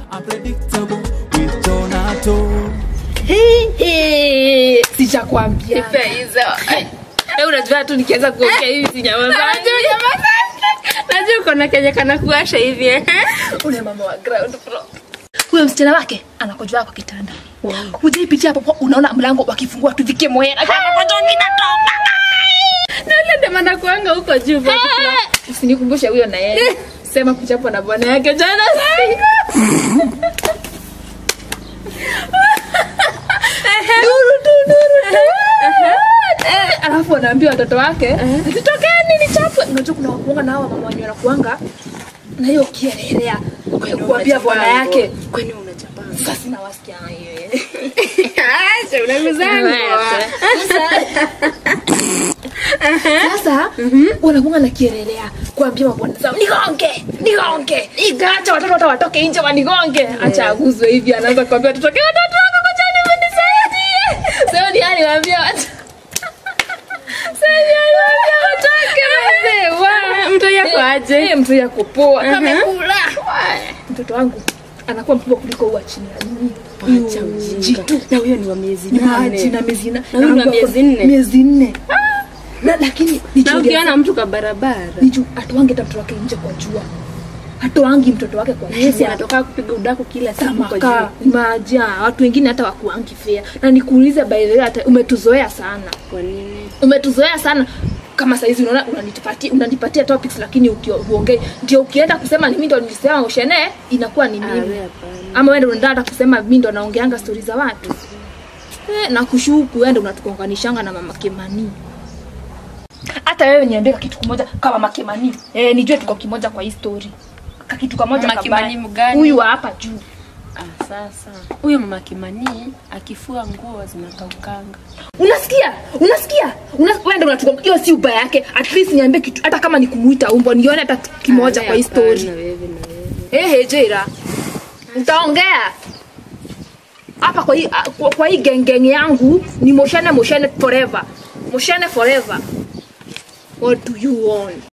Unpredictable with Donato. sichakwambia Nipe hizo. Eh, unajua tu nikianza kuongea hivi sinyamaza. Najua uko na kenye kana kuasha hivi eh. ule mama wa ground floor huyo msichana wake anakojua kwa kitanda hujaipitia hapo unaona mlango wakifungua tu vikimoera Nale demanda kuanga huko juu kwa kifua. usinikumbushe huyo na yeye sema kuchapwa na bwana yake jana Duru tu, duru tu. Eh, alafu anaambia watoto wake zitokeni nichapwe unajua kuna wakuanga na hawa mama wenye wanakuanga na hiyo kielelea kuambia bwana yake Kwani unachapanga? sasa sinawasikia hiyo Acha unamizangu. sasa wanakuanga na kielelea kuambia mabwana zao nigonge nigonge acha watoto hata watoke nje wanigonge acha aguzwe hivi anaanza kuambia watoto wake watoto wako kochani mnisaidie sasa ni yani waambia watu sasa ni yani waambia watoke wazee wa Mtu yako aje? Eh, mtu yako poa kamekula mtoto wangu anakuwa mkubwa kuliko huwa chini ya nini Acha ujinga. jitu Na huyo ni wa miezi ni maji nane. na miezi na Na huyu ni wa miezi nne. miezi nne na lakini Na nichunge ukiona mtu kwa barabara. niju atoange hata mtoto wake nje kwa jua atoangi mtoto wake kwa Yesi jua anatoka kupiga udaku kila siku kwa tamaka juu. maja watu wengine hata wakuangi fea na nikuulize by the way hata umetuzoea sana Kwa nini? umetuzoea sana kama saizi unaona unanipatia unanipatia topics lakini ukio- huongei ndio ukienda kusema ni mimi ndo nilisema ushene inakuwa ni Ah, mimi wewe hapana. ama wewe ndo unataka hata kusema mimi ndo naongeanga stori za watu eh, na kushuku wewe ndo unatukonganishanga na mama Kimani hata wewe niambie kitu kimoja kama mama Kimani eh, nijue tuko kimoja kwa hii story kakitu kamoja Mama kabaya. Kimani mgani? huyu wa hapa juu Ah, sasa huyo mama Kimani akifua nguo zinakaukanga. unasikia unasikia Una- wewe ndo unatuko hiyo si ubaya yake at least niambie kitu hata kama ni kumuita umbo nione hata kitu kimoja Ah, kwa hii hapana, story wewe na wewe. ehe jera utaongea hapa kwa hii kwa, kwa hii gengeng yangu ni moshene moshene forever moshene forever what do you want